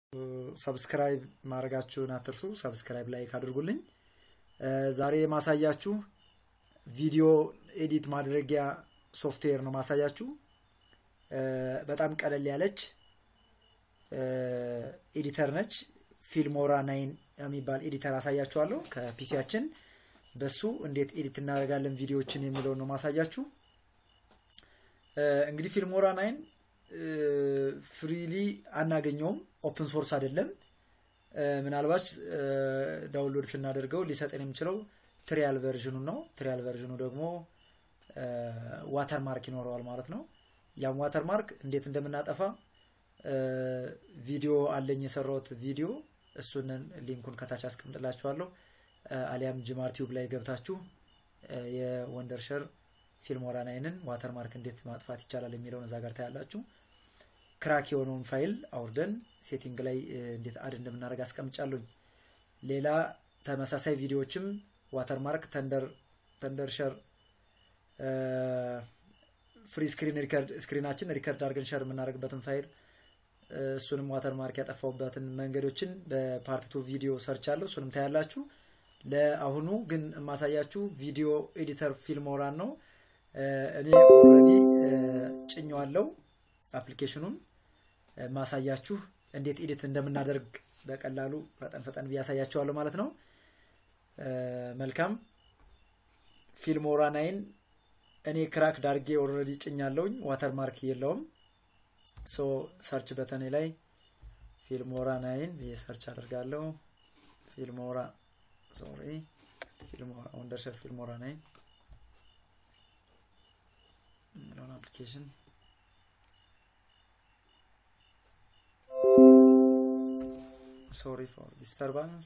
ሰብስክራይብ ማድረጋችሁን አትርሱ። ሰብስክራይብ ላይክ አድርጉልኝ። ዛሬ የማሳያችሁ ቪዲዮ ኤዲት ማድረጊያ ሶፍትዌር ነው ማሳያችሁ። በጣም ቀለል ያለች ኤዲተር ነች። ፊልሞራ ናይን የሚባል ኤዲተር አሳያችኋለሁ ከፒሲያችን በሱ እንዴት ኤዲት እናደርጋለን ቪዲዮዎችን የሚለውን ነው ማሳያችሁ። እንግዲህ ፊልሞራ ናይን ፍሪሊ አናገኘውም፣ ኦፕን ሶርስ አይደለም። ምናልባት ዳውንሎድ ስናደርገው ሊሰጠን የሚችለው ትሪያል ቨርዥኑ ነው። ትሪያል ቨርዥኑ ደግሞ ዋተር ማርክ ይኖረዋል ማለት ነው። ያም ዋተር ማርክ እንዴት እንደምናጠፋ ቪዲዮ አለኝ የሰራሁት ቪዲዮ፣ እሱንን ሊንኩን ከታች አስቀምጥላችኋለሁ። አሊያም ጅማር ቲዩብ ላይ ገብታችሁ የወንደርሸር ፊልሞራ ናይንን ዋተር ማርክ እንዴት ማጥፋት ይቻላል የሚለውን እዛ ጋር ታያላችሁ። ክራክ የሆነውን ፋይል አውርደን ሴቲንግ ላይ እንዴት አድ እንደምናደርግ አስቀምጫለሁኝ። ሌላ ተመሳሳይ ቪዲዮዎችም ዋተር ማርክ ተንደር ሸር ፍሪ ስክሪን ሪከርድ ስክሪናችን ሪከርድ አድርገን ሸር የምናደርግበትን ፋይል እሱንም ዋተር ማርክ ያጠፋውበትን መንገዶችን በፓርት ቱ ቪዲዮ ሰርች አለው እሱንም ታያላችሁ። ለአሁኑ ግን የማሳያችሁ ቪዲዮ ኤዲተር ፊልሞራን ነው። እኔ ኦልሬዲ ጭኘዋለው አፕሊኬሽኑን ማሳያችሁ እንዴት ኤዲት እንደምናደርግ በቀላሉ ፈጠን ፈጠን ብያሳያችኋለሁ ማለት ነው። መልካም ፊልሞራ ናይን እኔ ክራክ ዳርጌ ኦልሬዲ ጭኛለውኝ። ዋተር ማርክ የለውም። ሶ ሰርች በተኔ ላይ ፊልሞራ ናይን ብዬ ሰርች አደርጋለሁ። ፊልሞራ ሶሪ ፊልሞራ ወንደርሸር ፊልሞራ ናይን የሚለውን አፕሊኬሽን ሶሪ ፎር ዲስተርባንስ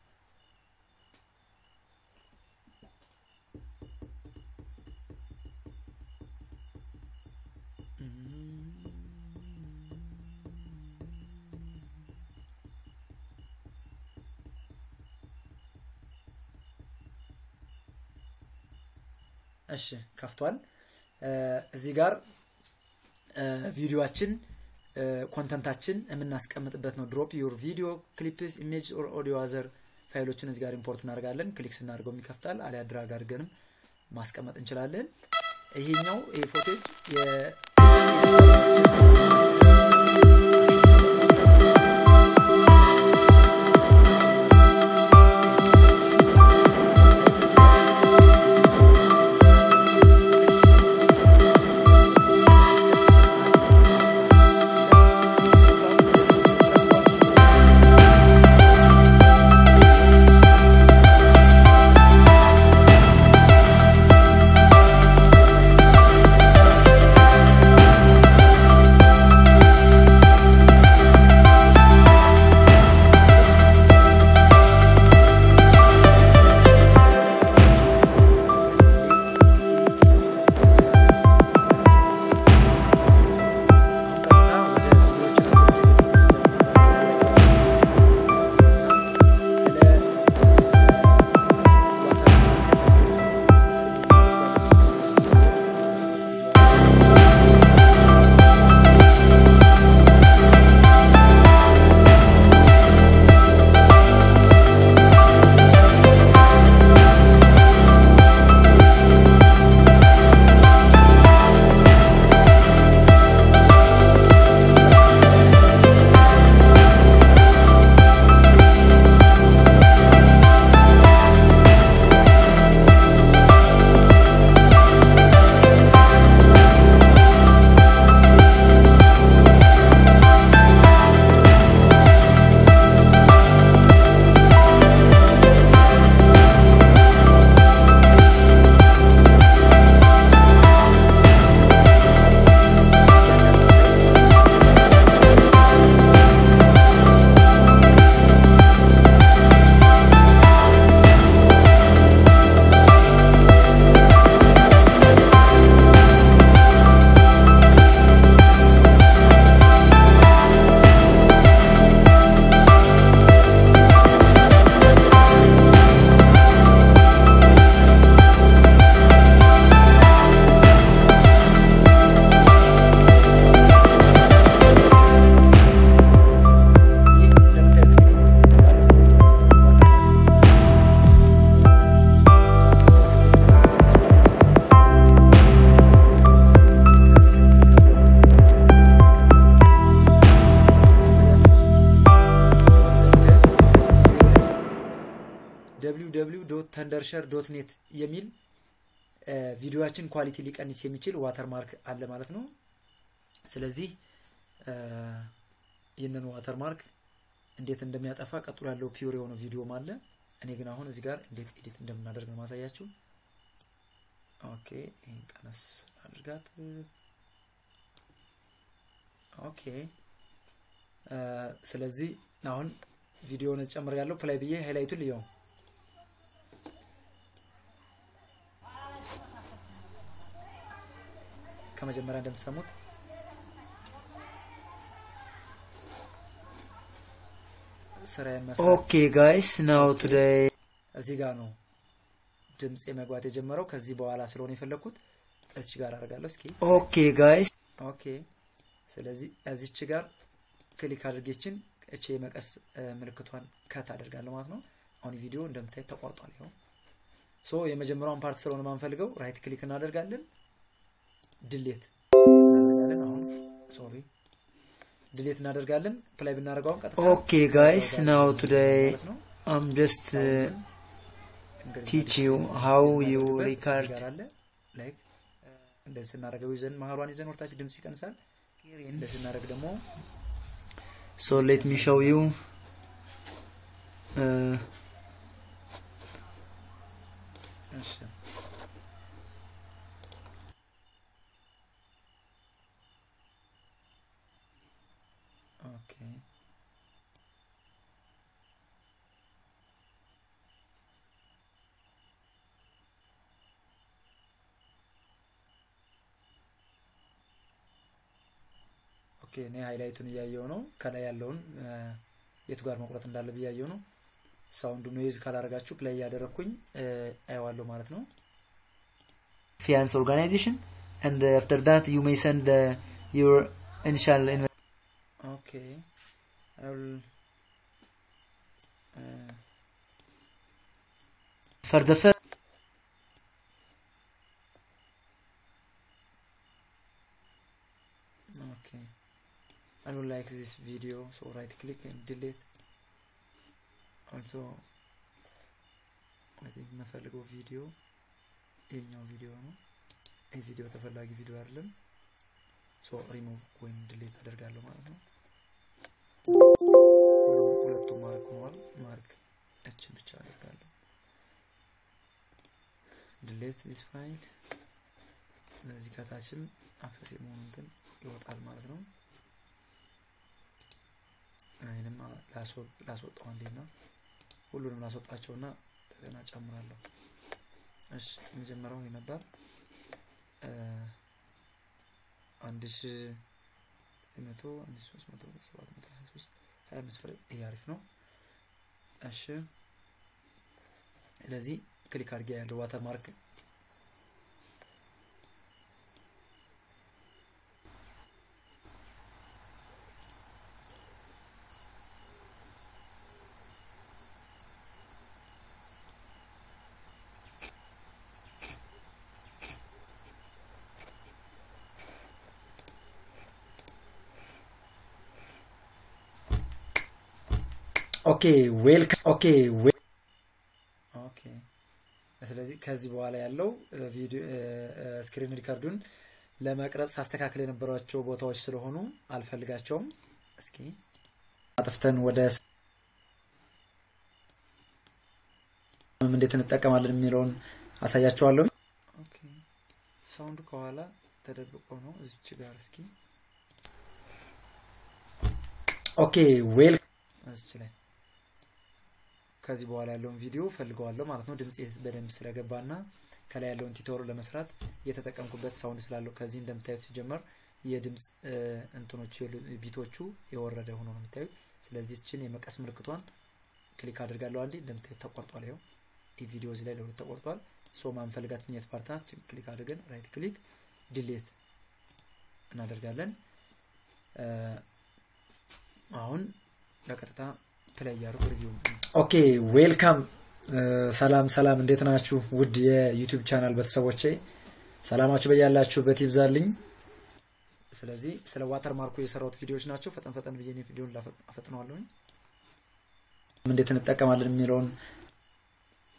እሺ ከፍቷል። እዚህ ጋር ቪዲዮችን ኮንተንታችን የምናስቀምጥበት ነው። ድሮፕ ዩር ቪዲዮ ክሊፕስ ኢሜጅ ኦር ኦዲዮ አዘር ፋይሎችን እዚህ ጋር ኢምፖርት እናደርጋለን። ክሊክ ስናደርገው ይከፍታል። አሊያ ድራግ አድርገንም ማስቀመጥ እንችላለን። ይሄኛው ይሄ ፎቴጅ www ተንደርሸር ዶት ኔት የሚል ቪዲዮችን ኳሊቲ ሊቀንስ የሚችል ዋተር ማርክ አለ ማለት ነው። ስለዚህ ይህንን ዋተር ማርክ እንዴት እንደሚያጠፋ ቀጥሎ ያለው ፒውር የሆነ ቪዲዮም አለ። እኔ ግን አሁን እዚህ ጋር እንዴት ኤዲት እንደምናደርግ ነው ማሳያችሁ። ኦኬ ይህን ቀነስ አድርጋት። ኦኬ ስለዚህ አሁን ቪዲዮውን ጨምር ያለው ፕላይ ብዬ ሃይላይቱን ልየው። ከመጀመሪያ እንደምትሰሙት ስራዬን መስራት ኦኬ ጋይስ ናው ቱዴይ እዚህ ጋር ነው ድምፅ የመግባት የጀመረው። ከዚህ በኋላ ስለሆነ የፈለግኩት እዚህ ጋር አደርጋለሁ። እስኪ ኦኬ ጋይስ ኦኬ። ስለዚህ እዚች ጋር ክሊክ አድርጌችን እቺ የመቀስ ምልክቷን ከት አደርጋለሁ ማለት ነው። አሁን ቪዲዮ እንደምታዩት ተቋርጧል። ይኸው ሶ የመጀመሪያውን ፓርት ስለሆነ ማንፈልገው ራይት ክሊክ እናደርጋለን፣ ድሌት እናደርጋለን። አሁን ሶሪ ድሌት እናደርጋለን። ፕላይ ብናደርገው አሁን ቀጥታ ኦኬ ጋይስ ናው ቱዴይ ማለት ነው። አም ጀስት እንግዲህ ቲች ዩ ሃው ዩ እዚህ ሪካርድ ጋር አለ ላይክ እንደዚህ ስናደርገው ይዘን መሀሏን ይዘን ወርታች ድምፁ ይቀንሳል። እንደዚህ ስናደርግ ደግሞ ሶ ሌት ሚ ሾው ዩ እሺ ኦኬ ኦኬ እኔ ሃይላይቱን እያየው ነው። ከላይ ያለውን የቱ ጋር መቁረጥ እንዳለ ብያየው ነው። ሳውንዱ ኖይዝ ካላረጋችሁ ፕላይ እያደረግኩኝ አየዋለሁ ማለት ነው። ፊያንስ ኦርጋናይዜሽን and after that you may send the, your initial inv- ኦኬ I will, uh, for the first okay I don't like this video so right click and delete also I think የምፈልገው ቪዲዮ ይሄኛው ቪዲዮ ነው ይህ ቪዲዮ ተፈላጊ ቪዲዮ አይደለም ሶ ሪሙቭ ወይም ድሌት አደርጋለሁ ማለት ነው ሁሉም ሁለቱም ማርክ ሆኗል ማርክ እችን ብቻ አደርጋለሁ ድሌት ዚስ ፋይል ለዚህ ከታችም አክሰስ የመሆኑ እንትን ይወጣል ማለት ነው ይህንም ላስወጣው እንዴት ነው ሁሉንም ላስወጣቸውና እንደገና ጨምራለሁ እሺ የመጀመሪያው ይህ ነበር አንድ ሺ መቶ አንድ ሺ ሶስት መቶ ሰባት መቶ ሀያ ሶስት ሀያ አምስት ፍሬ ይሄ አሪፍ ነው እሺ ስለዚህ ክሊክ አድርጌ ያለው ዋተር ማርክ ኦኬ ዌልካም ኦኬ ኦኬ ስለዚህ ከዚህ በኋላ ያለው ቪዲዮ ስክሪን ሪካርዱን ለመቅረጽ ሳስተካክል የነበሯቸው ቦታዎች ስለሆኑ አልፈልጋቸውም እስኪ አጥፍተን ወደ እንዴት እንጠቀማለን የሚለውን አሳያቸዋለሁ ኦኬ ሳውንዱ ከኋላ ተደብቆ ነው እዚች ጋር እስኪ ኦኬ ዌል እዚች ላይ ከዚህ በኋላ ያለውን ቪዲዮ ፈልገዋለሁ ማለት ነው ድምፅ በደንብ ስለገባና ከላይ ያለውን ቲቶር ለመስራት የተጠቀምኩበት ሳውንድ ስላለው ከዚህ እንደምታዩት ሲጀመር የድምፅ እንትኖች ቢቶቹ የወረደ ሆኖ ነው የምታዩት ስለዚህ ችን የመቀስ ምልክቷን ክሊክ አድርጋለሁ አንዴ እንደምታዩት ተቆርጧል ይኸው ይህ ቪዲዮ እዚህ ላይ ለሁለት ተቆርጧል ሶ ማንፈልጋት ኘት ፓርትናት ክሊክ አድርገን ራይት ክሊክ ድሌት እናደርጋለን አሁን በቀጥታ ፕላይ እያደረጉ ሪቪው ኦኬ ዌልካም ሰላም ሰላም እንዴት ናችሁ ውድ የዩቲዩብ ቻናል ቤተሰቦቼ ሰላማችሁ በያላችሁበት ይብዛልኝ ስለዚህ ስለ ዋተር ማርኩ የሰራሁት ቪዲዮዎች ናቸው ፈጠን ፈጠን ብዬ ቪዲዮን አፈጥነዋለሁኝ እንዴት እንጠቀማለን የሚለውን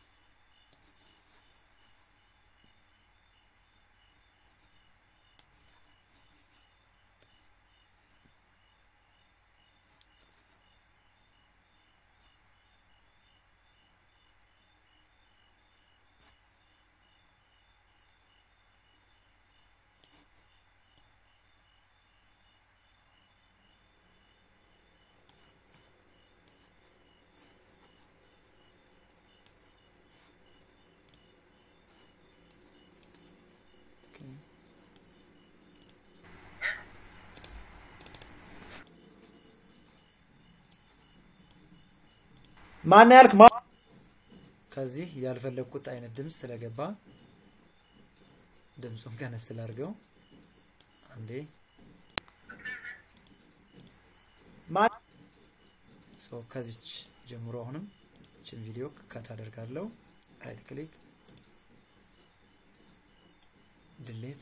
ማን ያልክ ማ ከዚህ ያልፈለግኩት አይነት ድምፅ ስለገባ ድምፁን ቀነስ ስላድርገው አንዴ ከዚች ጀምሮ አሁንም ችን ቪዲዮ ከት አደርጋለሁ ራይት ክሊክ ድሌት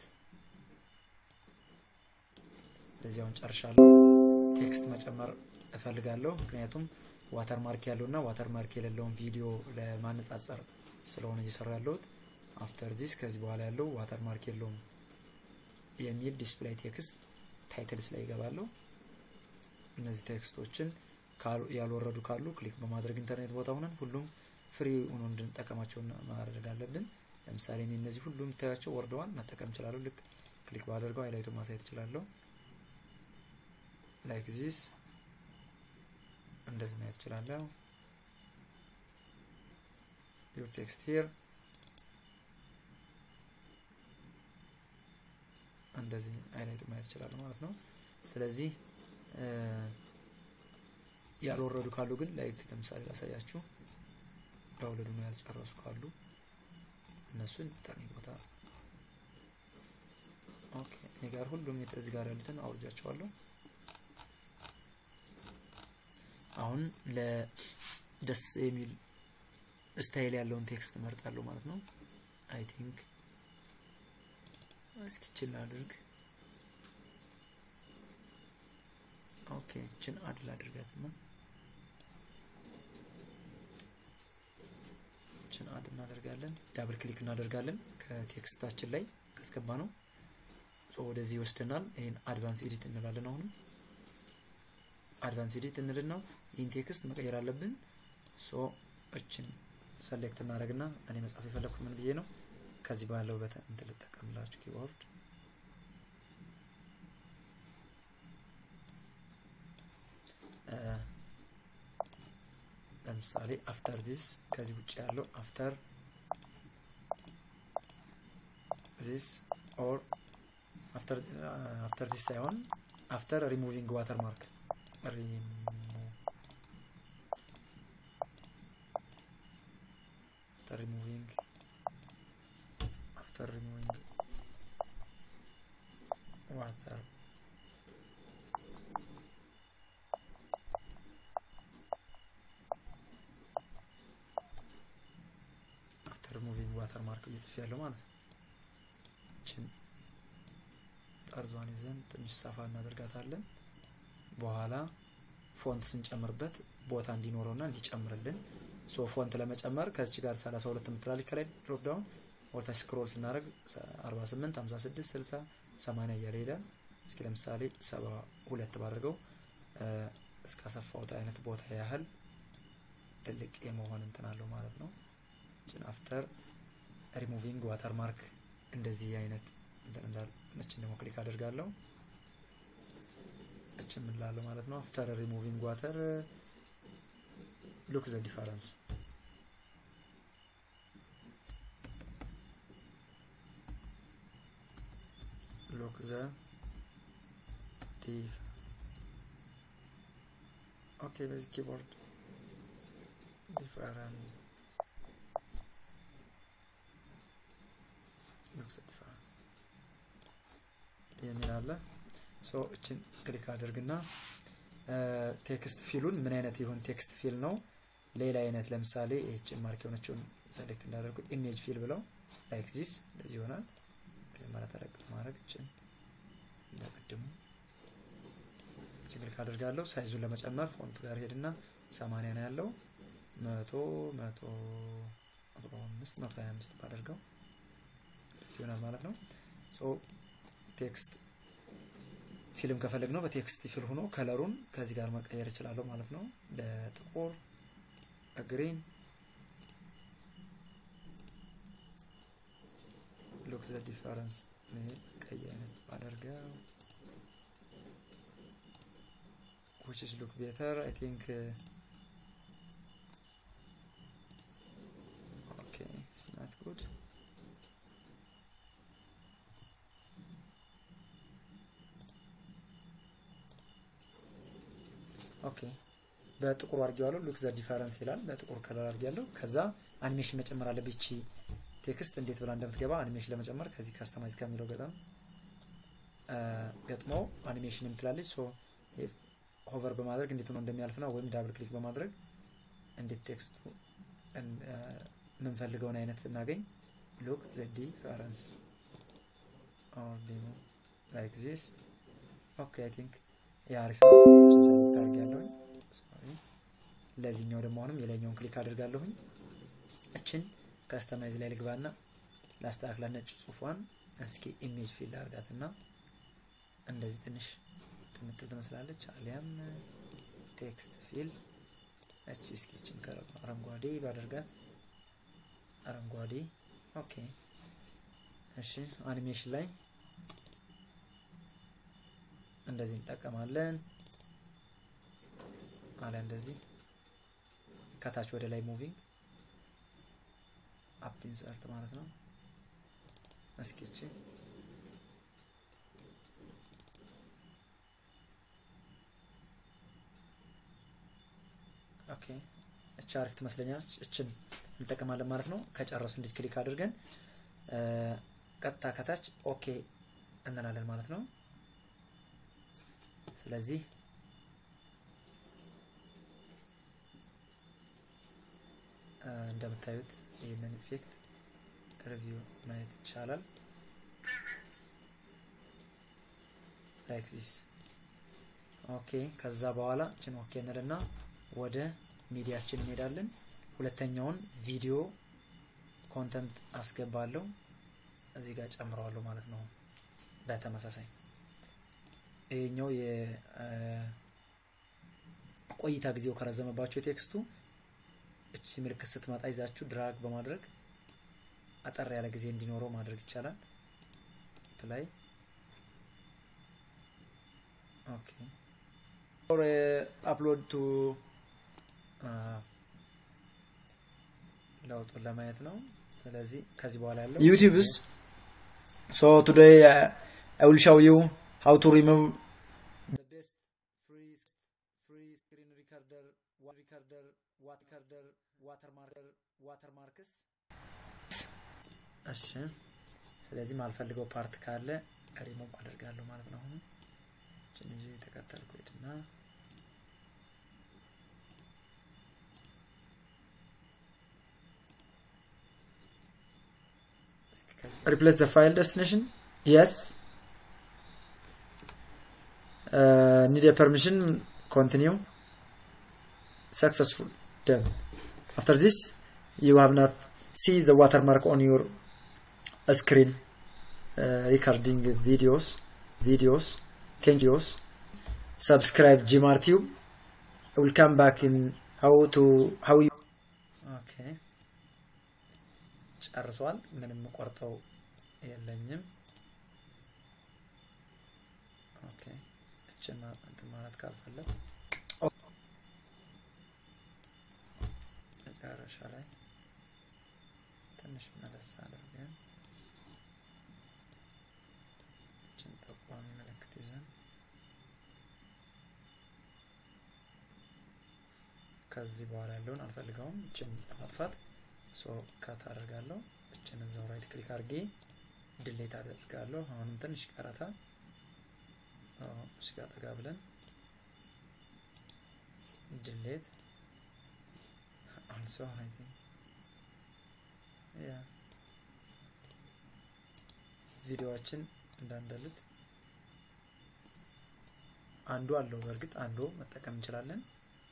ለዚያውን ጨርሻለሁ ቴክስት መጨመር እፈልጋለሁ ምክንያቱም ዋተር ማርክ ያለውና ዋተር ማርክ የሌለውን ቪዲዮ ለማነጻጸር ስለሆነ እየሰራ ያለሁት አፍተር ዚስ ከዚህ በኋላ ያለው ዋተር ማርክ የለውም የሚል ዲስፕላይ ቴክስት ታይትልስ ላይ ይገባለሁ እነዚህ ቴክስቶችን ያልወረዱ ካሉ ክሊክ በማድረግ ኢንተርኔት ቦታ ሆነን ሁሉም ፍሪ ሆኖ እንድንጠቀማቸው ማድረግ አለብን ለምሳሌ እኔ እነዚህ ሁሉ የምታያቸው ወርደዋል መጠቀም እችላለሁ ልክ ክሊክ ባደርገው ሃይላይቱ ማሳየት እችላለሁ ላይክ ዚስ እንደዚህ ማየት እችላለሁ ዩር ቴክስት ሂር እንደዚህ ሃይላይቱ ማየት እችላለሁ ማለት ነው ስለዚህ ያልወረዱ ካሉ ግን ላይክ ለምሳሌ ላሳያችሁ ዳውንሎድ ነው ያልጨረሱ ካሉ እነሱን ጠርኒ ቦታ ኦኬ እኔ ጋር ሁሉም እዚህ ጋር ያሉትን አውርጃቸዋለሁ አሁን ለደስ የሚል ስታይል ያለውን ቴክስት መርጣለሁ ማለት ነው አይ ቲንክ እስኪ ችል አድርግ ኦኬ ችን አድል አድርጋትና ችን አድ እናደርጋለን ዳብል ክሊክ እናደርጋለን ከቴክስታችን ላይ ካስገባ ነው ወደዚህ ይወስደናል ይህን አድቫንስ ኤዲት እንላለን አሁንም አድቫንስ ኤዲት እንልና ይህን ቴክስት መቀየር አለብን ሶ እችን ሰሌክት እናደረግና እኔ መጻፍ የፈለግኩት ምን ብዬ ነው ከዚህ ባለው በተ እንትን ልጠቀምላችሁ ኪቦርድ ለምሳሌ አፍተር ዚስ ከዚህ ውጭ ያለው አፍተር ዚስ ኦር አፍተር ዚስ ሳይሆን አፍተር ሪሙቪንግ ዋተር ማርክ after removing after removing water after removing water mark እየጽፍ ያለው ማለት ነው ችን ጠርዟን ይዘን ትንሽ ሰፋ እናደርጋታለን በኋላ ፎንት ስንጨምርበት ቦታ እንዲኖረውና እንዲጨምርልን ሶ ፎንት ለመጨመር ከዚች ጋር 32 የምትላለች ከላይ ድሮፕ ዳውን ወርታች ስክሮል ስናደረግ 48 56 60 80 እያለ ሄዳል እስኪ ለምሳሌ 72 ባድርገው እስካሰፋውት አይነት ቦታ ያህል ትልቅ የመሆን እንትን አለው ማለት ነው ችን አፍተር ሪሙቪንግ ዋተር ማርክ እንደዚህ አይነት እንትን እንዳል እችን ደግሞ ክሊክ አድርጋለሁ እችን ምንላለሁ ማለት ነው አፍተር ሪሙቪንግ ዋተር look the difference look the diff okay basic keyboard different look the difference የሚል አለ ሶ እችን ክሊክ አድርግና ቴክስት ፊሉን ምን አይነት ይሁን ቴክስት ፊል ነው ሌላ አይነት ለምሳሌ ይህችን ማርክ የሆነችውን ሰሌክት እንዳደርጉ ኢሜጅ ፊል ብለው ላይክ ዚስ እንደዚህ ይሆናል መጀመሪያ ተለቅ ማድረግ ችን እንደቅድሙ ክሊክ አድርጋለሁ ሳይዙን ለመጨመር ፎንት ጋር ሄድና ሰማንያ ነው ያለው መቶ መቶ መቶ አምስት መቶ ሀያ አምስት ባደርገው ይሆናል ማለት ነው ቴክስት ፊልም ከፈለግ ነው በቴክስት ፊል ሆኖ ከለሩን ከዚህ ጋር መቀየር እችላለሁ ማለት ነው በጥቁር በግሪን ሉክ ዘ ዲፈረንስ ቀይ አይነት ባደርገው which is look better I think uh, okay it's not good ኦኬ በጥቁር አድርጌዋለሁ። ሉክ ዘ ዲፈረንስ ይላል። በጥቁር ከለር አድርጌያለሁ። ከዛ አኒሜሽን መጨመር አለብኝ። ይቺ ቴክስት እንዴት ብላ እንደምትገባ አኒሜሽን ለመጨመር ከዚህ ካስተማይዝ ከሚለው ገጠም ገጥሞ አኒሜሽን የምትላለች ሶ ሆቨር በማድረግ እንዴት ሆኖ እንደሚያልፍ ነው ወይም ዳብል ክሊክ በማድረግ እንዴት ቴክስቱ የምንፈልገውን አይነት ስናገኝ ሉክ ዘ ዲፈረንስ ኦር ዴሞ ላይክ ዚስ ኦኬ አይ ቲንክ የአሪፍ ነው ሰሚት ካርግ ያለሁኝ ለዚህኛው ደግሞ አሁንም የላይኛውን ክሊክ አድርጋለሁኝ እችን ከስተማይዝ ላይ ልግባና ላስተካክላ ነጭ ጽሁፏን እስኪ ኢሜጅ ፊል አርጋትና እንደዚህ ትንሽ ትምትል ትመስላለች አሊያም ቴክስት ፊል እቺ እስኪ እችን አረንጓዴ ባደርጋት አረንጓዴ ኦኬ እሺ አኒሜሽን ላይ እንደዚህ እንጠቀማለን አለ እንደዚህ ከታች ወደ ላይ ሙቪንግ አፕ ኢንሰርት ማለት ነው እስኪ እቺ ኦኬ እቺ አሪፍ ትመስለኛለች እችን እንጠቀማለን ማለት ነው ከጨረስ እንዲህ ክሊክ አድርገን ቀጥታ ከታች ኦኬ እንላለን ማለት ነው ስለዚህ እንደምታዩት ይህንን ኢፌክት ሪቪው ማየት ይቻላል ላይክ ዚስ ኦኬ ከዛ በኋላ ችን ኦኬ እንልና ወደ ሚዲያችን እንሄዳለን ሁለተኛውን ቪዲዮ ኮንተንት አስገባለሁ እዚህ ጋር ጨምረዋለሁ ማለት ነው በተመሳሳይ ይሄኛው የቆይታ ጊዜው ከረዘመባቸው የቴክስቱ እቺ ምልክት ስትመጣ ይዛችሁ ድራግ በማድረግ አጠር ያለ ጊዜ እንዲኖረው ማድረግ ይቻላል ፕላይ ኦኬ አፕሎድ ቱ ለውጡን ለማየት ነው ስለዚህ ከዚህ በኋላ ያለው ዩቲዩብስ ሶ ቱዴይ አይ ዊል ሾው ዩ how to remove the best free free screen recorder wa- recorder what recorder watermarker watermarks እሺ ስለዚህ ማልፈልገው ፓርት ካለ ሪሙቭ አደርጋለሁ ማለት ነው አሁን ችን ይዤ የተከተልኩ ሄድና replace the file destination yes uh, need a permission continue successful done after this you have not see the watermark on your screen uh, recording videos videos thank you subscribe gmartube i will come back in how to how you ኦኬ ጨርሷል ምንም ቆርጠው የለኝም ኦኬ እችን እንትን ማለት ካልፈለግ መጨረሻ ላይ ትንሽ መለስ አድርገን እችን ጠቋሚ ምልክት ይዘን ከዚህ በኋላ ያለውን አልፈልገውም እችን ማጥፋት ሶ ካት አደርጋለሁ እችን እዛው ራይት ክሊክ አድርጌ ድሌት አደርጋለሁ አሁንም ትንሽ ቀረታ እሺ ጋር ጠጋ ብለን ድሌት አልሶ አይ ቲንክ ያ ቪዲዮዎችን እንዳንደልት አንዱ አለው በእርግጥ አንዱ መጠቀም እንችላለን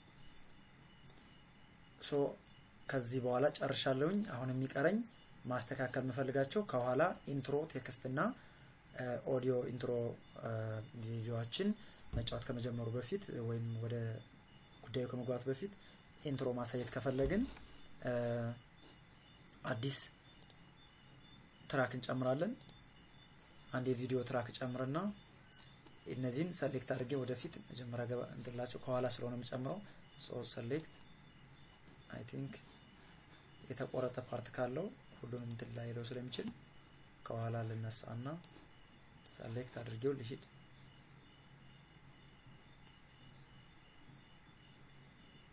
ሶ ከዚህ በኋላ ጨርሻለሁኝ አሁን የሚቀረኝ ማስተካከል የምፈልጋቸው ከኋላ ኢንትሮ ቴክስት እና ኦዲዮ ኢንትሮ ቪዲዮዎችን መጫወት ከመጀመሩ በፊት ወይም ወደ ጉዳዩ ከመግባቱ በፊት ኢንትሮ ማሳየት ከፈለግን አዲስ ትራክ እንጨምራለን አንድ የቪዲዮ ትራክ ጨምርና እነዚህን ሰሌክት አድርጌ ወደፊት መጀመሪያ ገባ እንትላቸው ከኋላ ስለሆነ የምጨምረው ሰሌክት አይ ቲንክ የተቆረጠ ፓርት ካለው ሁሉንም እንትን ላይ ሄደው ስለሚችል ከኋላ ልነሳ እና ሰሌክት አድርጌው ልሂድ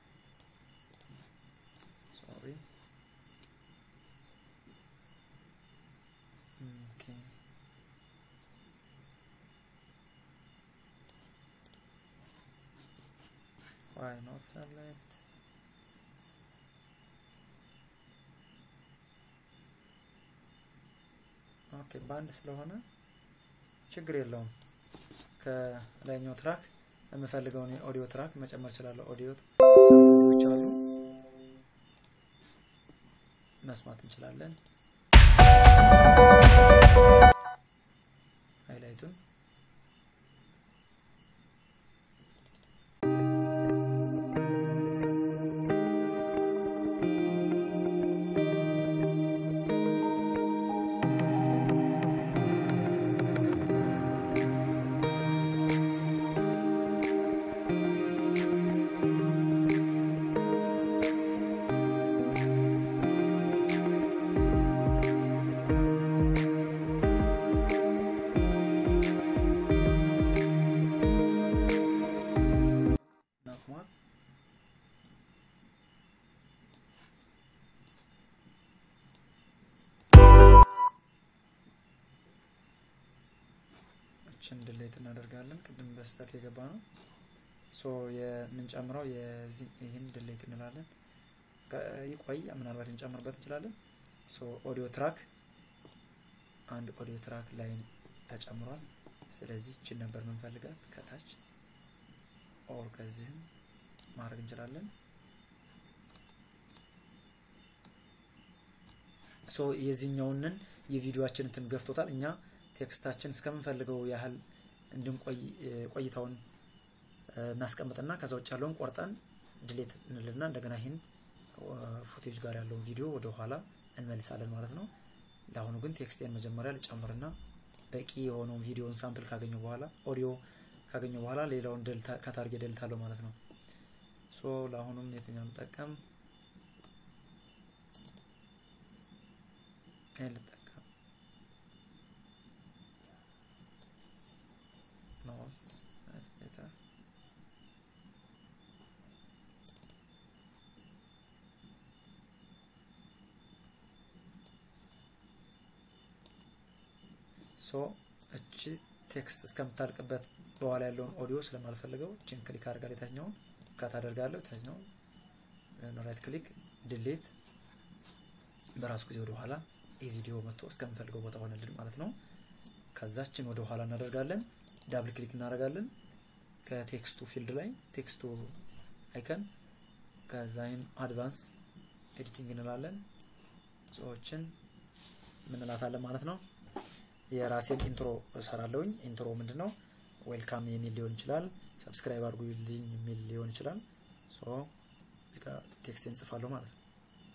why not select ኦኬ በአንድ ስለሆነ ችግር የለውም ከላይኛው ትራክ የምፈልገውን የኦዲዮ ትራክ መጨመር እችላለሁ ኦዲዮ ሰዎች አሉ መስማት እንችላለን ሃይላይቱን ናቁሟል እችን ድሌት እናደርጋለን ቅድም በስተት የገባ ነው ሶ የምንጨምረው የዚህ ይህን ድሌት እንላለን ይቆይ ምናልባት እንጨምርበት እንችላለን ሶ ኦዲዮ ትራክ አንድ ኦዲዮ ትራክ ላይ ተጨምሯል ስለዚህ እችን ነበር ምንፈልጋት ከታች ኦር ከዚህም ማድረግ እንችላለን ሶ የዚህኛውንን የቪዲዮችን እንትን ገፍቶታል እኛ ቴክስታችን እስከምንፈልገው ያህል እንድንቆይ ቆይታውን እናስቀምጥና ከዛ ውጭ ያለውን ቆርጠን ድሌት እንልና እንደገና ይህን ፉቴጅ ጋር ያለውን ቪዲዮ ወደ ኋላ እንመልሳለን ማለት ነው ለአሁኑ ግን ቴክስቴን መጀመሪያ ልጨምርና በቂ የሆነውን ቪዲዮን ሳምፕል ካገኘው በኋላ ኦዲዮ ካገኘው በኋላ ሌላውን ከታርጌ ደልታለሁ ማለት ነው ሶ ለአሁኑም የትኛውን ጠቀም ይህን ልጠቀም ሶ እቺ ቴክስት እስከምታልቅበት በኋላ ያለውን ኦዲዮ ስለማልፈልገው እችን ክሊክ አድርጋል የታችኛውን ካት አደርጋለሁ የታችኛውን ራይት ክሊክ ድሌት በራሱ ጊዜ ወደ ኋላ የቪዲዮ መጥቶ እስከምፈልገው ቦታ ሆነልን ማለት ነው ከዛችን ወደ ኋላ እናደርጋለን ዳብል ክሊክ እናደርጋለን ከቴክስቱ ፊልድ ላይ ቴክስቱ አይከን ከዛይን አድቫንስ ኤዲቲንግ እንላለን ሰዎችን ምንላታለን ማለት ነው የራሴን ኢንትሮ እሰራለሁኝ ኢንትሮ ምንድን ነው ዌልካም የሚል ሊሆን ይችላል ሰብስክራይብ አድርጉልኝ የሚል ሊሆን ይችላል እዚጋ ቴክስት እንጽፋለሁ ማለት ነው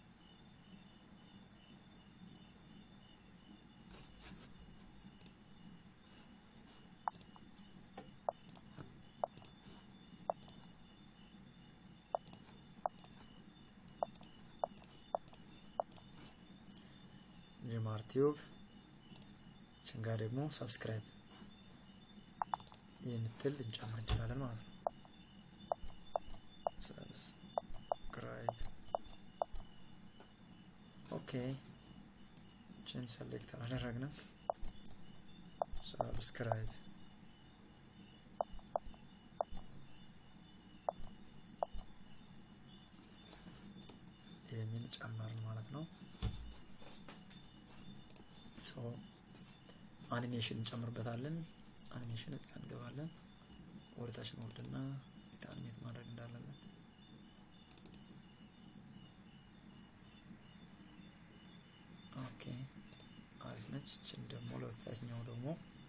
ጅማር ቲዩብ ችንጋ ደግሞ ሰብስክራይብ የምትል እንጨምር እንችላለን ማለት ነው ሰብስክራይብ ኦኬ ችን ሰሌክት አላደረግንም ሰብስክራይብ የሚል ጨመርን ማለት ነው አኒሜሽን እንጨምርበታለን አኒሜሽን እዚጋ እንገባለን ወደታችን ወርድና የት አኒሜት ማድረግ እንዳለበት ኦኬ አሪፍ ነች ችን ደግሞ ለወታችኛው ደግሞ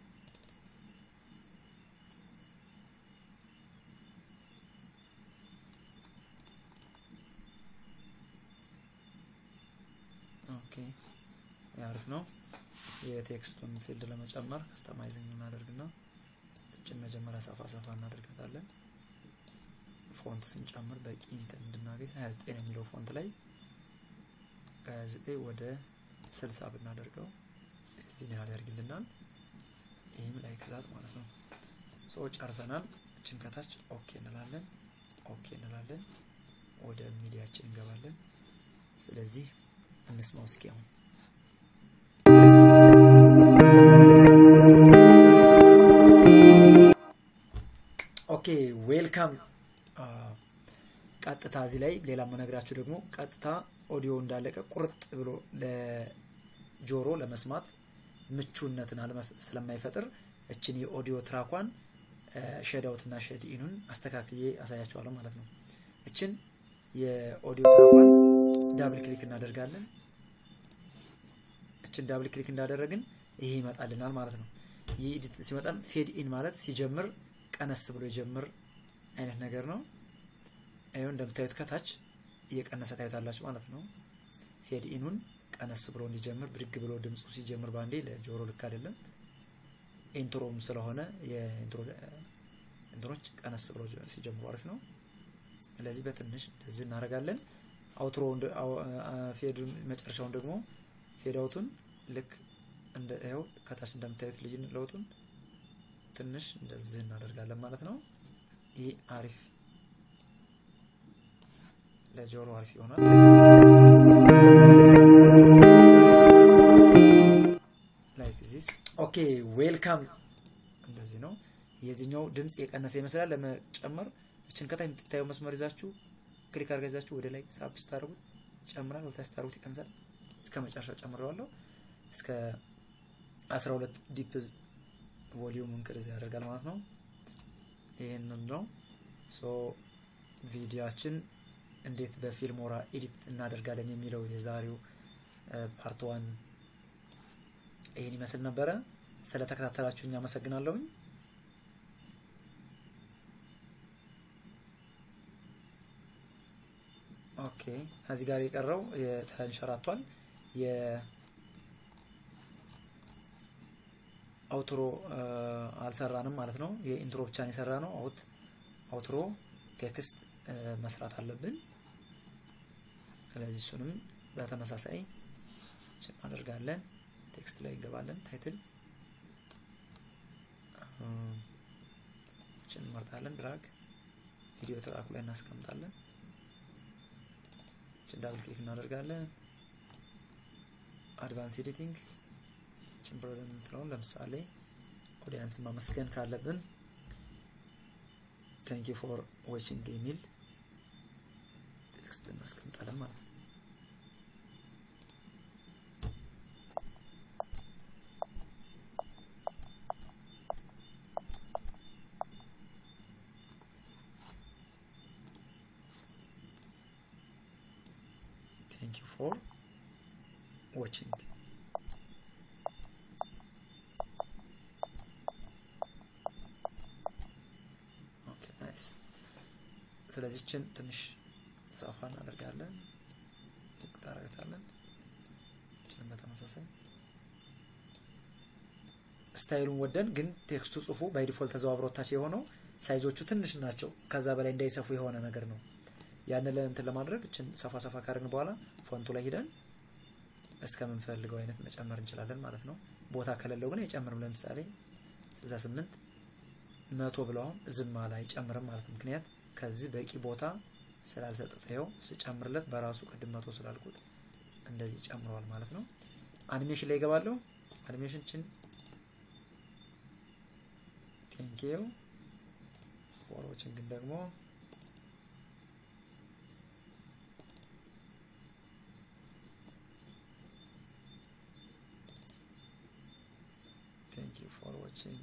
ኦኬ አሪፍ ነው የቴክስቱን ፊልድ ለመጨመር ከስተማይዝንግ እናደርግና እችን መጀመሪያ ሰፋ ሰፋ እናደርጋታለን ፎንት ስንጨምር በቂ እንትን እንድናገኝ 29 የሚለው ፎንት ላይ ከ29 ወደ 60 ብናደርገው እዚህን ያህል ያደርግልናል ይህም ላይ ክዛት ማለት ነው ሰው ጨርሰናል እችን ከታች ኦኬ እንላለን ኦኬ እንላለን ወደ ሚዲያችን እንገባለን ስለዚህ እንስማው እስኪ አሁን ኦኬ ዌልካም ቀጥታ እዚህ ላይ ሌላ መነግራችሁ ደግሞ ቀጥታ ኦዲዮ እንዳለቀ ቁርጥ ብሎ ለጆሮ ለመስማት ምቹነትን ስለማይፈጥር እችን የኦዲዮ ትራኳን ሼድ አውት እና ሼድ ኢኑን አስተካክዬ አሳያችኋለሁ ማለት ነው። እችን የኦዲዮ ትራኳን ዳብል ክሊክ እናደርጋለን። እችን ዳብል ክሊክ እንዳደረግን ይሄ ይመጣልናል ማለት ነው። ይህ ኤዲት ሲመጣል ፌድ ኢን ማለት ሲጀምር ቀነስ ብሎ የጀምር አይነት ነገር ነው። ይኸው እንደምታዩት ከታች እየቀነሰ ታዩታላችሁ ማለት ነው። ፌድ ኢኑን ቀነስ ብሎ እንዲጀምር ብድግ ብሎ ድምፁ ሲጀምር ባንዴ ለጆሮ ልክ አይደለም። ኢንትሮም ስለሆነ የኢንትሮ እንትኖች ቀነስ ብሎ ሲጀምሩ አሪፍ ነው። ስለዚህ በትንሽ እንደዚህ እናደርጋለን። አውትሮ ፌዱን መጨረሻውን ደግሞ ፌድ አውቱን ልክ እንደ ይኸው ከታች እንደምታዩት ልዩ ለውጡን ትንሽ እንደዚህ እናደርጋለን ማለት ነው። ይህ አሪፍ ለጆሮ አሪፍ ይሆናል። ላይክ ዚስ ኦኬ ዌልካም። እንደዚህ ነው። የዚህኛው ድምፅ የቀነሰ ይመስላል። ለመጨመር እችን ከታይ የምትታየው መስመር ይዛችሁ ክሊክ አድርጋ ይዛችሁ ወደ ላይ ሳብ ስታደርጉት ይጨምራል፣ ወደ ታች ስታደርጉት ይቀንሳል። እስከ መጨረሻ ጨምረዋለሁ። እስከ 12 ዲፕዝ ቮሊዩም እንቅርዝ ያደርጋል ማለት ነው። ይህንን ነው ሶ ቪዲዮችን እንዴት በፊልሞራ ኤዲት እናደርጋለን የሚለው የዛሬው ፓርት ዋን ይህን ይመስል ነበረ። ስለተከታተላችሁ እኛ አመሰግናለሁኝ። ኦኬ ከዚህ ጋር የቀረው ተንሸራቷል። የአውትሮ አልሰራንም ማለት ነው። የኢንትሮ ብቻን የሰራ ነው። አውት አውትሮ ቴክስት መስራት አለብን። ስለዚህ እሱንም በተመሳሳይ እናደርጋለን። ቴክስት ላይ እንገባለን። ታይትል ችን እንመርጣለን። ድራግ ቪዲዮ ትራኩ ላይ እናስቀምጣለን። ችን ዳብል ክሊክ እናደርጋለን። አድቫንስ ኤዲቲንግ ችን ፕሬዘንት የምትለውን ለምሳሌ ኦዲያንስ ማመስገን ካለብን ቴንክ ዩ ፎር ዋቺንግ የሚል ቴክስት እናስቀምጣለን ማለት ነው። Thank you for watching. ኦኬ ናይስ። ስለዚህ ችን ትንሽ ሰፋ እናደርጋለን፣ ታረጋታለን። ችን በተመሳሳይ ስታይሉን ወደን ግን ቴክስቱ ጽሁፉ ባይ ዲፎልት ተዘዋብሮ ታች የሆነው ሳይዞቹ ትንሽ ናቸው። ከዛ በላይ እንዳይሰፉ የሆነ ነገር ነው። ያንን ለእንትን ለማድረግ እችን ሰፋ ሰፋ ካደረግን በኋላ ፎንቱ ላይ ሂደን እስከምንፈልገው አይነት መጨመር እንችላለን ማለት ነው። ቦታ ከሌለው ግን አይጨምርም። ለምሳሌ 68 መቶ ብለው አሁን ዝም አለ አይጨምርም ማለት ነው። ምክንያት ከዚህ በቂ ቦታ ስላልሰጠት ይኸው ስጨምርለት በራሱ ቅድም መቶ ስላልኩት እንደዚህ ጨምረዋል ማለት ነው። አኒሜሽን ላይ ይገባለሁ። አኒሜሽን ችን ቴንኪው ፎሮችን ግን ደግሞ thank you for watching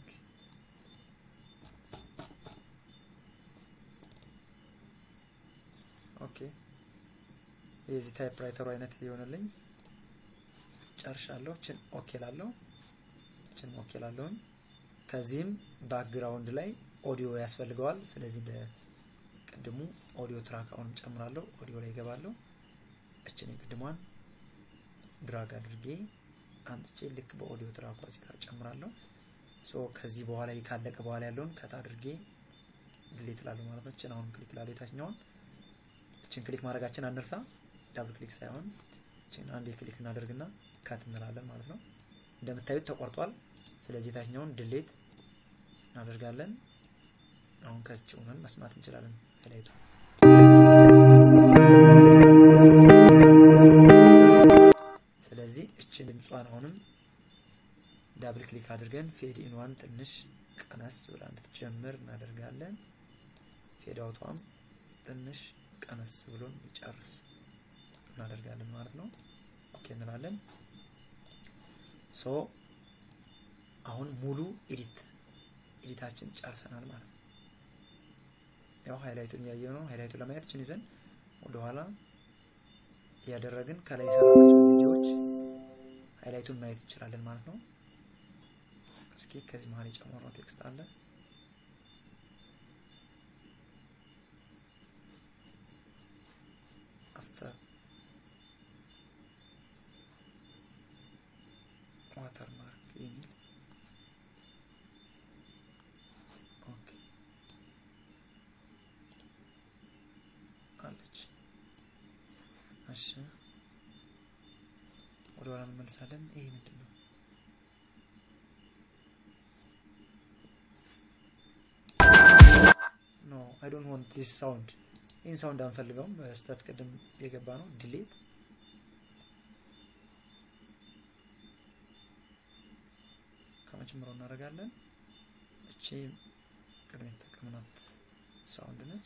ኦኬ የዚህ ታይፕራይተሩ አይነት የሆነልኝ ጨርሻለሁ ችን ኦኬ ላለሁ ችን ኦኬ ላለሁኝ ከዚህም ባክግራውንድ ላይ ኦዲዮ ያስፈልገዋል ስለዚህ እንደ ቅድሙ ኦዲዮ ትራክ አሁንም ጨምራለሁ ኦዲዮ ላይ ይገባለሁ እችን የቅድሟን ድራግ አድርጌ አምጥቼ ልክ በኦዲዮ ትራኳ እዚህ ጋር ጨምራለሁ ሶ ከዚህ በኋላ ይህ ካለቀ በኋላ ያለውን ከት አድርጌ ድሌት ላለሁ ማለት ነው እችን አሁን ክሊክ ላለሁ የታችኛውን እችን ክሊክ ማድረጋችን አንርሳ ዳብል ክሊክ ሳይሆን እችን አንድ ክሊክ እናደርግና ከት እንላለን ማለት ነው እንደምታዩት ተቆርጧል ስለዚህ የታችኛውን ድሌት እናደርጋለን አሁን ከስጭ ሆነን መስማት እንችላለን ሀይላይቱ ስለዚህ እችን ድምጿን አሁንም ዳብል ክሊክ አድርገን ፌድ ኢንዋን ትንሽ ቀነስ ብላ እንድትጀምር እናደርጋለን ፌድ አውቷም ትንሽ ቀነስ ብሎን ይጨርስ እናደርጋለን ማለት ነው። ኦኬ እንላለን። ሶ አሁን ሙሉ ኤዲት ኤዲታችን ጨርሰናል ማለት ነው። ያው ሃይላይቱን እያየ ነው። ሃይላይቱን ለማየት ችን ይዘን ወደኋላ እያደረግን ከላይ የሰራናቸው ቪዲዮዎች ሃይላይቱን ማየት እንችላለን ማለት ነው። እስኪ ከዚህ መሀል የጨመርነው ቴክስት አለ። አፍተር ዋተር ማርክ የሚል ኦኬ አለች። እሺ ወደ ኋላ እንመልሳለን። ይሄ ምንድን ነው? ኖ አይ ዶንት ዋንት ዲስ ሳውንድ። ይህን ሳውንድ አንፈልገውም። በስተት ቅድም የገባ ነው። ዲሌት ከመጀመሪያው እናደርጋለን። እቺ ቅድም የተጠቀምናት ሳውንድ ነች።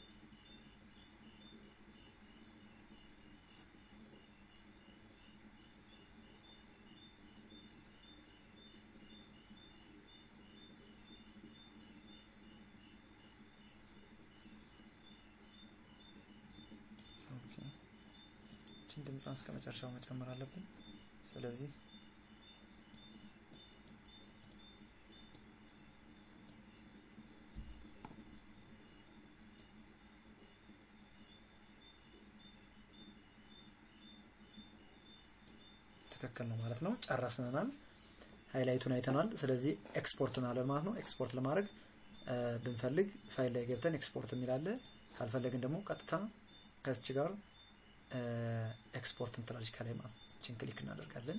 ይችን ድምጿን እስከ መጨረሻው መጨመር አለብን። ስለዚህ ትክክል ነው ማለት ነው። ጨረስንናል። ሃይላይቱን አይተናል። ስለዚህ ኤክስፖርት እናለን ማለት ነው። ኤክስፖርት ለማድረግ ብንፈልግ ፋይል ላይ ገብተን ኤክስፖርት የሚላለ ካልፈለግን ደግሞ ቀጥታ ከስች ጋር ኤክስፖርት እንትላለች ከላይ ማለት ነው። ችን ክሊክ እናደርጋለን።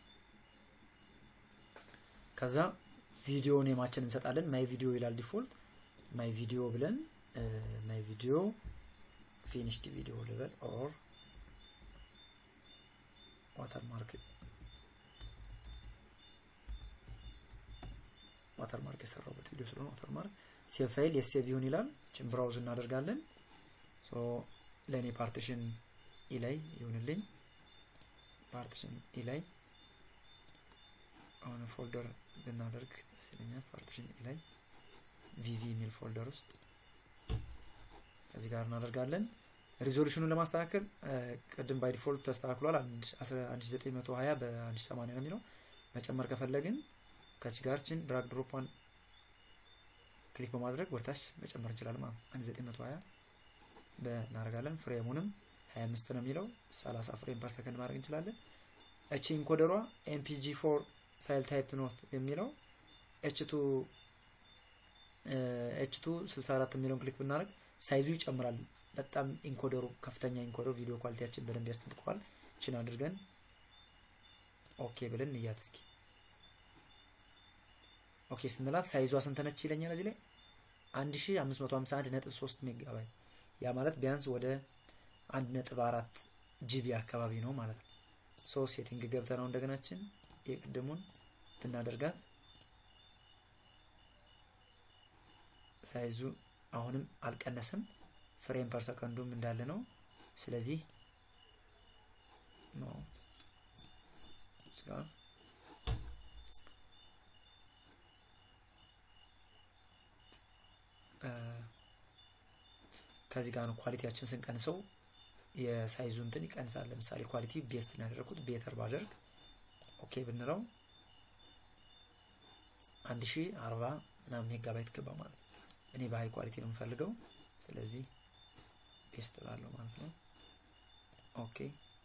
ከዛ ቪዲዮ ኔማችን እንሰጣለን። ማይ ቪዲዮ ይላል ዲፎልት። ማይ ቪዲዮ ብለን ማይ ቪዲዮ ፊኒሽድ ቪዲዮ ልበል ኦር ዋተርማርክ ዋተርማርክ የሰራውበት ቪዲዮ ስለሆነ ዋተርማርክ ሴቭ ፋይል የሴቭ ይሁን ይላል። ችን ብራውዝ እናደርጋለን። ለእኔ ፓርቲሽን ኢ ላይ ይሁንልኝ። ፓርቲሽን ኢ ላይ አሁን ፎልደር ብናደርግ ደስ ይለኛል። ፓርቲሽን ኢ ላይ ቪቪ የሚል ፎልደር ውስጥ ከዚህ ጋር እናደርጋለን። ሪዞሉሽኑን ለማስተካከል ቅድም ባይ ዲፎልት ተስተካክሏል። 1920 በ1080 ነው የሚለው። መጨመር ከፈለግን ከዚህ ጋር ችን ድራግ ድሮፓን ክሊክ በማድረግ ወደታች መጨመር እንችላለን ማለት ነው። 1920 እናደርጋለን። ፍሬሙንም 25 ነው የሚለው 30 ፍሬም ፐር ሰከንድ ማድረግ እንችላለን። እቺ ኢንኮደሯ ኤምፒጂ ፎር ፋይል ታይፕ ኖት የሚለው ኤችቱ ኤችቱ 64 የሚለውን ክሊክ ብናደርግ ሳይዙ ይጨምራል። በጣም ኢንኮደሩ ከፍተኛ ኢንኮደር ቪዲዮ ኳሊቲያችን በደንብ ያስጠብቀዋል። ችን አድርገን ኦኬ ብለን እንያት እስኪ። ኦኬ ስንላት ሳይዟ ስንት ነች ይለኛል እዚህ ላይ 1551 ነጥብ 3 ሜጋባይት ያ ማለት ቢያንስ ወደ አንድ ነጥብ አራት ጂቢ አካባቢ ነው ማለት ነው። ሶ ሴቲንግ ገብተ ነው እንደገናችን የቅድሙን ብናደርጋት ሳይዙ አሁንም አልቀነሰም። ፍሬም ፐር ሰከንዱም እንዳለ ነው። ስለዚህ ነው ከዚህ ጋር ነው ኳሊቲያችን ስንቀንሰው የሳይዙ እንትን ይቀንሳል። ለምሳሌ ኳሊቲ ቤስት ያደረኩት ቤተር ባደርግ ኦኬ ብንለው አንድ ሺ አርባ ምናምን ሜጋባይት ገባ ማለት ነው። እኔ በሀይ ኳሊቲ ነው የምፈልገው። ስለዚህ ቤስት ላለው ማለት ነው። ኦኬ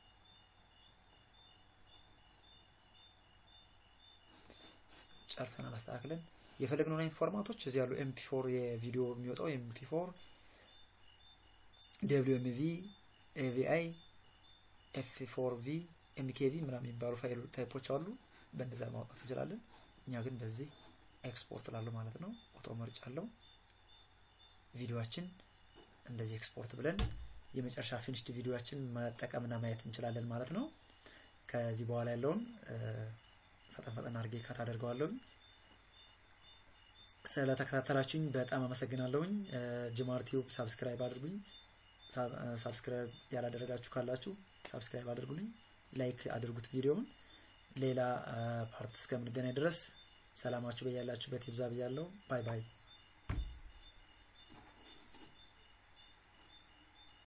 ጨርሰናል። አስተካክለን የፈለግነውን አይነት ፎርማቶች እዚህ ያሉ ኤምፒ ፎር የቪዲዮ የሚወጣው ኤምፒ ፎር ደብሊው ኤም ቪ ኤቪአይ ኤፍ ፎር ቪ ኤምኬቪ ምናምን የሚባሉ ፋይል ታይፖች አሉ። በእንደዛ ማውጣት እንችላለን። እኛ ግን በዚህ ኤክስፖርት ላለው ማለት ነው። ኦቶ መርጫ አለው። ቪዲዮችን እንደዚህ ኤክስፖርት ብለን የመጨረሻ ፊኒሽድ ቪዲዮችን መጠቀምና ማየት እንችላለን ማለት ነው። ከዚህ በኋላ ያለውን ፈጠን ፈጠን አድርጌ ካት አደርገዋለሁኝ። ስለተከታተላችሁኝ በጣም አመሰግናለሁኝ። ጅማር ቲዩብ ሳብስክራይብ አድርጉኝ። ሳብስክራይብ ያላደረጋችሁ ካላችሁ ሳብስክራይብ አድርጉልኝ፣ ላይክ አድርጉት ቪዲዮውን። ሌላ ፓርት እስከምንገናኝ ድረስ ሰላማችሁ በያላችሁበት ይብዛ ብያለሁ። ባይ ባይ።